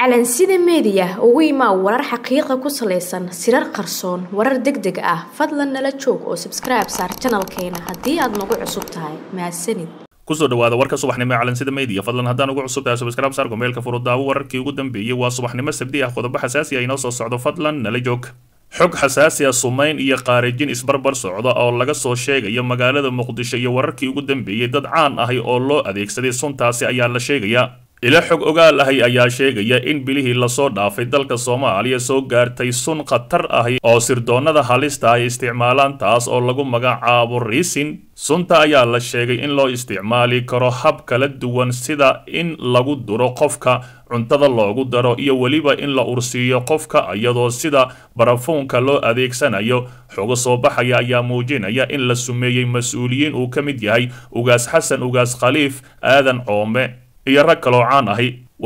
calansida meediya ugu imaa warar xaqiiqa ku salaysan sirar qarsoon warar deg deg ah fadlan nala joog oo sabskribe saar janalkeena haddii aad nagu cusub tahay mahadsanid kusoo dhawaada warka subaxnimo ee calansida media fadlan haddaan ugu cusub tahay subscribe saar gomeelka furudaawo wararkii ugu dambeeyey waa subaxnimo sabdi ah qodobo xasaasi ah inoo soo socdo fadlan nala joog xog xasaasi ah sumayn iyo qaarijin isbarbar socda oo laga soo sheegayo magaalada muqdisho iyo wararkii ugu dambeeyey dad caan ahi oo loo adeegsaday suntaasi ayaa la sheegayaa ila xog ogaal ahi ayaa sheegaya in bilihii lasoo dhaafay dalka soomaaliya soo gaartay sun khatar ahi oo sirdoonnada halista ay isticmaalaan taas oo lagu magacaabo riisin sunta ayaa la sheegay in loo isticmaali karo hab kala duwan sida in lagu duro qofka cuntada loogu daro iyo weliba in la ursiiyo qofka iyadoo sida barafuunka loo adeegsanayo xogo soo baxaya ayaa muujinaya in la sumeeyey mas-uuliyiin uu ka mid yahay ugaas xasan ugaas khaliif aadan coome iyo rag kaloo caan ahi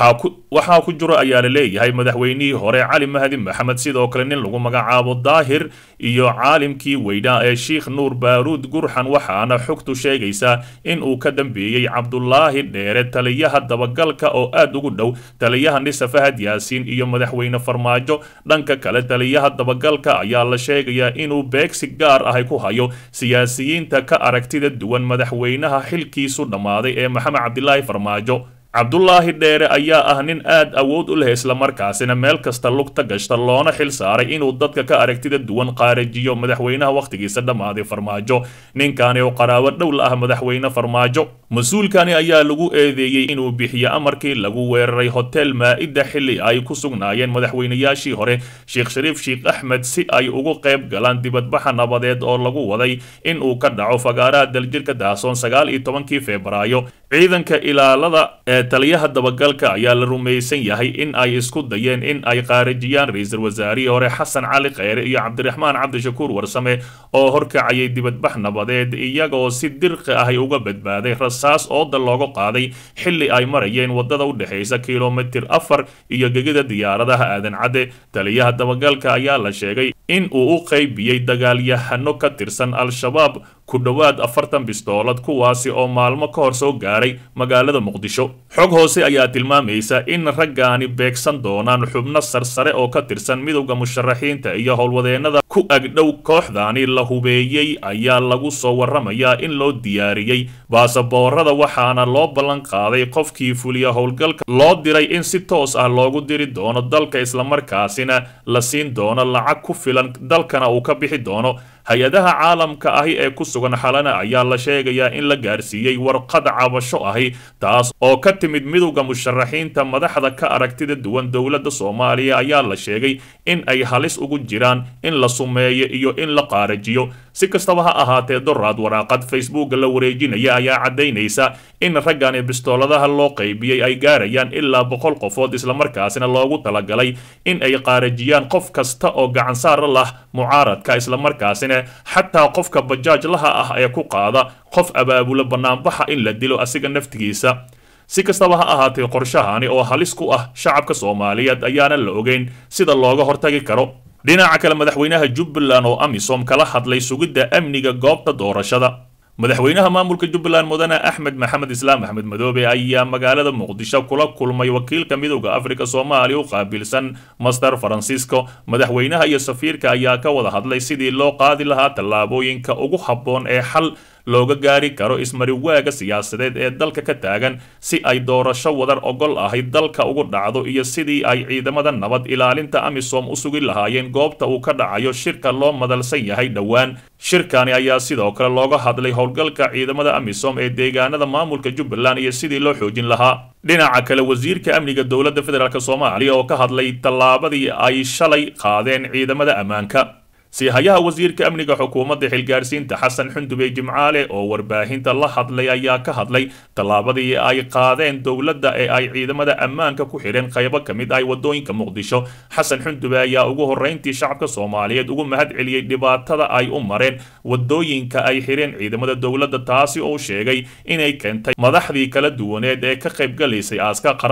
waxaa ku jiro ayaa la leeyahay madaxweynihii hore cali mahdi maxamed sidoo kale nin lagu magacaabo daahir iyo caalimkii weynaa ee sheikh nuur baaruud gurxan waxaana xogtu sheegaysaa in uu ka dambeeyey cabdulaahi dheere taliyaha dabagalka oo aad ugu dhow taliyaha nisa fahad yaasiin iyo madaxweyne farmaajo dhanka kale taliyaha dabagalka ayaa la sheegayaa inuu beegsi gaar ahi ku hayo siyaasiyiinta ka aragtida duwan madaxweynaha xilkiisu dhammaaday ee maxamed cabdilaahi farmaajo cabdulaahi dheere ayaa ah nin aad awood u leh islamarkaasina meel kasta lugta gashta loona xil saaray inuu dadka ka aragtida duwan qaarajiyo madaxweynaha wakhtigiisa dhammaaday farmaajo ninkani oo qaraabo dhow la ah madaxweyne farmaajo mas-uulkani ayaa lagu eedeeyey inuu bixiyo amarkii lagu weeraray hotel maa-ida xilli ay ku sugnaayeen madaxweynayaashii hore sheekh shariif sheekh axmed si ay ugu qayb galaan dibadbaxa nabadeed oo lagu waday in uu ka dhaco fagaaraha daljirka daasoon sagaal iyo tobankii febraayo ciidanka ilaalada ee taliyaha dabagalka ayaa la rumaysan yahay in ay isku dayeen in ay qaarajiyaan ra-iisul wasaarihii hore xasan cali kheyre iyo cabdiraxmaan cabdishakuur warsame oo horkacayay dibadbax nabadeed iyagoo si dirqi ahi uga badbaaday rasaas ooda looga qaaday xilli ay marayeen wadada u dhexaysa kilomitir afar iyo gegida diyaaradaha aadan cadde taliyaha dabagalka ayaa la sheegay in uu u qaybiyey dagaalyahano ka tirsan al-shabaab ku dhowaad afartan bistoolad kuwaasi oo maalmo ka hor soo gaaray magaalada muqdisho xog hoose ayaa tilmaamaysa in raggaani beegsan doonaan xubno sarsare oo ka tirsan midowda musharaxiinta iyo howlwadeennada ku agdhow kooxdaani la hubeeyey ayaa lagu soo warramayaa in loo diyaariyey baasaboorada waxaana loo ballan qaaday qofkii fuliya howlgalka loo diray in si toos ah loogu diri doono dalka islamarkaasina la siin doono lacag ku filan dalkana uu ka bixi doono hay-adaha caalamka ahi ee ku sugan xalana ayaa la sheegayaa in la gaarsiiyey warqad cabasho ahi taas oo ka timid midowda musharaxiinta madaxda ka aragtida duwan dowladda soomaaliya ayaa la sheegay in ay halis ugu jiraan in la sumeeyo iyo in la qaarajiyo si kastaba ha ahaatee doraad waraaqad facebooka la wareejinaya ayaa caddaynaysa in raggani bistooladaha loo qaybiyey ay gaarayaan ilaa boqol qofood islamarkaasina loogu talagalay in ay qaarajiyaan qof kasta oo gacansaara lah mucaaradka islamarkaasina xataa qofka bajaajlaha ah ee ku qaada qof abaabula banaanbaxa in la dilo asiga naftigiisa si kastaba ha ahaatee qorshahani oo halis ku ah shacabka soomaaliyeed ayaana la ogeyn sida looga hortagi karo dhinaca kale madaxweynaha jubbaland oo amisom kala hadlay sugidda amniga goobta doorashada madaxweynaha maamulka jubbaland mudane axmed maxamed islaam axmed madoobe ayaa magaalada muqdisho kula kulmay wakiilka midowda afrika soomaaliya u qaabilsan master francisco madaxweynaha iyo safiirka ayaa ka wada hadlay sidii loo qaadi lahaa tallaabooyinka ugu habboon ee xal looga gaari karo ismariwaaga siyaasadeed ee dalka ka taagan si ay doorasho wadar ogol ahi dalka ugu dhacdo iyo sidii ay ciidamada nabad ilaalinta amisom u sugi lahaayeen goobta uu ka dhacayo shirka loo madalsan yahay dhowaan shirkani ayaa sidoo kale looga hadlay howlgalka ciidamada amisom ee deegaanada maamulka jubbaland iyo sidii loo xoojin lahaa dhinaca kale wasiirka amniga dowladda federaalk soomaaliya oo ka hadlay tallaabadii ay shalay qaadeen ciidamada ammaanka siihayaha wasiirka amniga xukuumadda xilgaarsiinta xasan xundubey jimcaale oo warbaahinta la hadlay ayaa ka hadlay tallaabadii ay qaadeen dowladda ee ay ciidamada ammaanka ku xidheen qaybo ka mid ah wadooyinka muqdisho xasan xundube ayaa ugu horreyntii shacabka soomaaliyeed ugu mahad celiyey dhibaatada ay u mareen wadooyinka ay xidheen ciidamada dowladda taasi oo sheegay inay keentay madaxdii kala duwaneed ee ka qaybgalaysay aaska qaran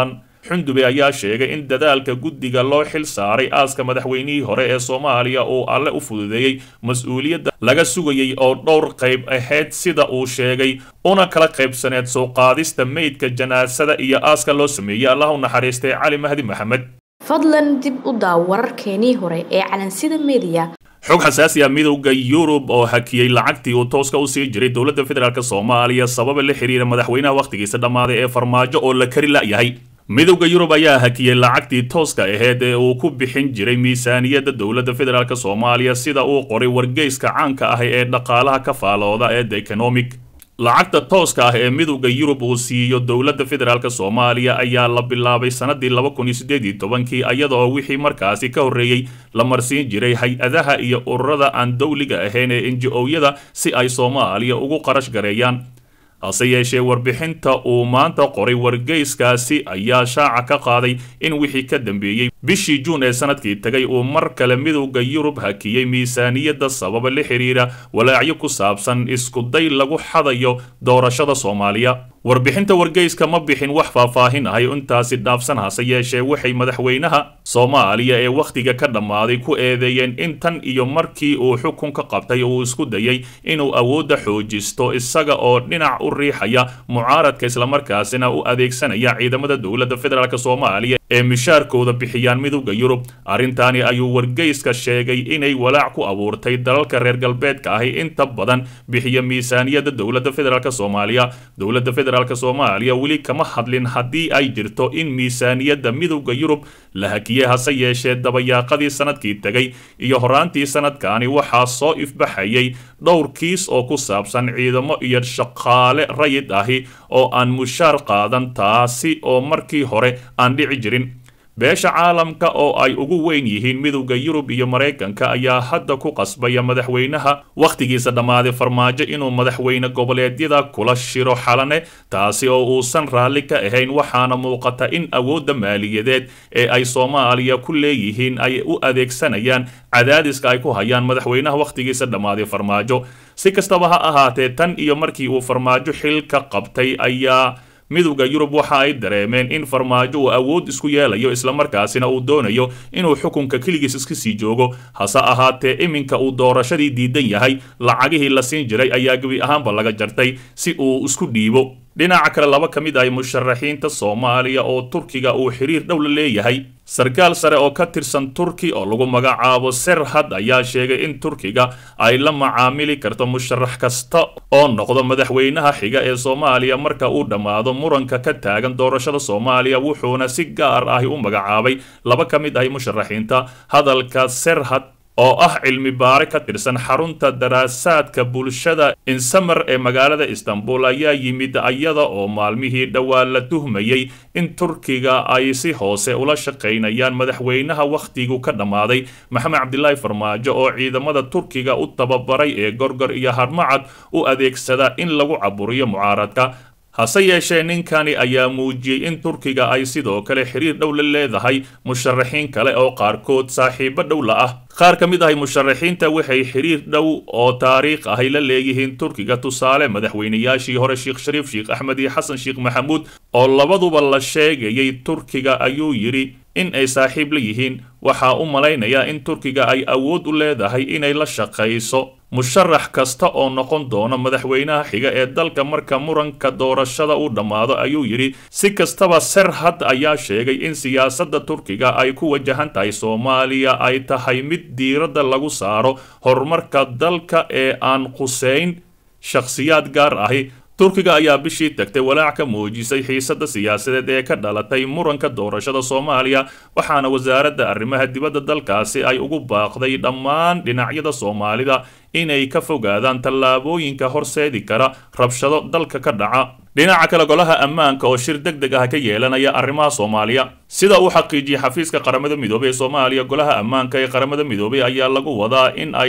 xundube ayaa sheegay in dadaalka guddiga loo xil saaray aaska madaxweynihii hore ee soomaaliya uu alle u fududeeyey mas-uuliyadda laga sugayey oo dhowr qayb ahayd sida uu sheegay una kala qaybsaneed soo qaadista meydka janaasada iyo aaska loo sameeyey allah u naxariistay cali mahdi maxamed fadlan dib u daaw wararkeenii hore ee calansida mediya xog xasaasi ah midowda yurub oo hakiyey lacagtii uu tooska u sii jiray dowladda federaalk soomaaliya sababa la xiriira madaxweynaha wakhtigiisa dhammaaday ee farmaajo oo la kari la'yahay midowda yurub ayaa hakiyey lacagtii tooska aheyd ee uu ku bixin jiray miisaaniyadda dowladda federaalk soomaaliya sida uu qoray wargeyska caanka ah ee dhaqaalaha ka faalooda ee the economic lacagta tooska ah ee midowda yurub uu siiyo dowladda federaalk soomaaliya ayaa la bilaabay sanadii laba kun iyo siddeed iyo tobankii iyada oo wixii markaasi ka horreeyey la marsiin jiray hay-adaha iyo ururada aan dowliga ahayn ee enji-oyada si ay soomaaliya ugu qarash gareeyaan hase yeeshee warbixinta uu maanta qoray wargeyskaasi ayaa shaaca ka qaaday in wixii ka dambeeyey bishii juun ee sanadkii tagay uu mar kale midowda yurub hakiyey miisaaniyadda sababa la xiriira walaacyo ku saabsan iskuday lagu xadayo doorashada soomaaliya warbixinta wargeyska ma bixin wax faahfaahin ahay intaasi dhaafsan hase yeeshee waxay madaxweynaha soomaaliya ee wakhtiga ka dhammaaday ku eedeeyeen in tan iyo markii uu xukunka qabtay uu isku dayay inuu awoodda xoojisto isaga oo dhinac u riixaya mucaaradka islamarkaasina u adeegsanaya ciidamada dowladda federaalk soomaaliya ee mishaarkooda bixiyaan midowda yurub arrintaani ayuu wargeyska sheegay inay walaac ku abuurtay dalalka reer galbeedka ahi inta badan bixiya miisaaniyadda dowladda federaalk soomaaliya dowladda federaalk soomaaliya weli kama hadlin haddii ay jirto in miisaaniyadda midowda yurub la hakiyey hase yeeshee dabayaaqadii sanadkii tegay iyo horaantii sanadkaani waxaa soo ifbaxayay dhowr kiis oo ku saabsan ciidamo iyo shaqaale rayid ahi oo aan mushaar qaadan taasi oo markii hore aan dhici jirin beesha caalamka oo ay ugu weyn yihiin midowda yurub iyo maraykanka ayaa hadda ku qasbaya madaxweynaha wakhtigiisa dhammaaday farmaajo inuu madaxweyne goboleedyada kula shiro xalane taasi oo uusan raalli ka ahayn waxaana muuqata in awoodda maaliyadeed ee ay soomaaliya ku leeyihiin ay u adeegsanayaan cadaadiska ay ku hayaan madaxweynaha wakhtigiisa dhammaaday farmaajo si kastaba ha ahaatee tan iyo markii uu farmaajo xilka qabtay ayaa midowda yurub waxa ay dareemeen in farmaajo uu awood isku yeelayo islamarkaasina uu doonayo inuu xukunka keligiis iska sii joogo hase ahaatee iminka uu doorashadii diidan yahay lacagihii la siin jiray ayaa gebi ahaanba laga jartay si uu isku dhiibo dhinaca kale laba ka mid ah musharaxiinta soomaaliya oo turkiga uu xiriir dhow la leeyahay sarkaal sare oo ka tirsan turki oo lagu magacaabo serhad ayaa sheegay in turkiga ay la macaamili karto musharax kasta oo noqdo madaxweynaha xiga ee soomaaliya marka uu dhammaado muranka ka taagan doorashada soomaaliya wuxuuna si gaar ahi u magacaabay laba ka mid ah musharaxiinta hadalka serhad oo ah cilmi baare ka tirsan xarunta daraasaadka bulshada insamer ee magaalada istanbul ayaa yimid iyada oo maalmihii dhowaa la tuhmayey in turkiga ay si hoose ula shaqaynayaan madaxweynaha wakhtigu ka dhammaaday maxamed cabdilaahi farmaajo oo ciidamada turkiga u tababaray ee gorgor iyo harmacad u adeegsada in lagu caburiyo mucaaradka hase yeeshee ninkani ayaa muujiyey in turkiga ay sidoo kale xiriir dhow la leedahay musharaxiin kale oo qaarkood saaxiibo dhow la ah qaar ka mid ahay musharaxiinta waxay xiriir dhow oo taariikh ahay la leeyihiin turkiga tusaale madaxweynayaashii hore sheekh shariif sheekh axmed iyo xasan sheekh maxamuud oo labaduba la sheegayay turkiga ayuu yidhi in ay saaxiib la yihiin waxaa u malaynayaa in turkiga ay awood u leedahay inay la shaqayso musharax kasta oo noqon doona madaxweynaha xiga ee dalka marka muranka doorashada uu dhammaado ayuu yidhi si kastaba serhad ayaa sheegay in siyaasadda turkiga ay ku wajahan tahay soomaaliya ay tahay mid diiradda lagu saaro horumarka dalka ee aan quseyn shakhsiyaad gaar ahi turkiga ayaa bishii tagtay walaac ka muujisay xiisadda siyaasadeed ee ka dhalatay muranka doorashada soomaaliya waxaana wasaaradda arrimaha dibadda dalkaasi ay ugu baaqday dhammaan dhinacyada soomaalida inay ka fogaadaan tallaabooyinka horseedi kara rabshado dalka ka dhaca dhinaca kale golaha ammaanka oo shir deg deg ah ka yeelanaya arrimaha soomaaliya sida uu xaqiijiyey xafiiska qaramada midoobey ee soomaaliya golaha ammaanka ee qaramada midoobey ayaa lagu wadaa in ay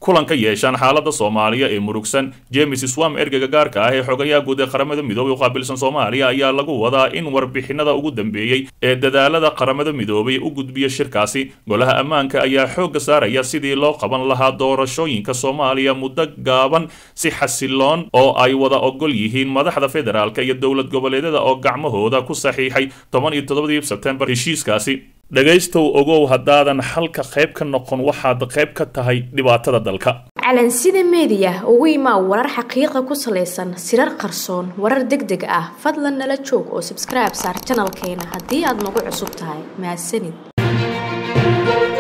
kulan ka yeeshaan xaalada soomaaliya ee murugsan james swam ergeyga gaarka ah ee xogayaha guud ee qaramada midoobay u qaabilsan soomaaliya ayaa lagu wadaa in warbixinada ugu dambeeyey ee dadaalada qaramada midoobay u gudbiya shirkaasi golaha ammaanka ayaa xoogga saaraya sidii loo qaban lahaa doorashooyinka soomaaliya muddo gaaban si xasiloon oo ay wada ogol yihiin madaxda federaalk iyo dowlad goboleedyada oo gacmahooda ku saxiixay toban iyo toddobadii sebtembar heshiiskaasi dhegaystow ogow haddaadan xalka qayb ka noqon waxaad qayb ka tahay dhibaatada dalka calansida meediya ugu imaa warar xaqiiqa ku salaysan sirar qarsoon warar deg deg ah fadlan nala joog oo sabskribe saar janalkeena haddii aad nagu cusub tahay mahadsanid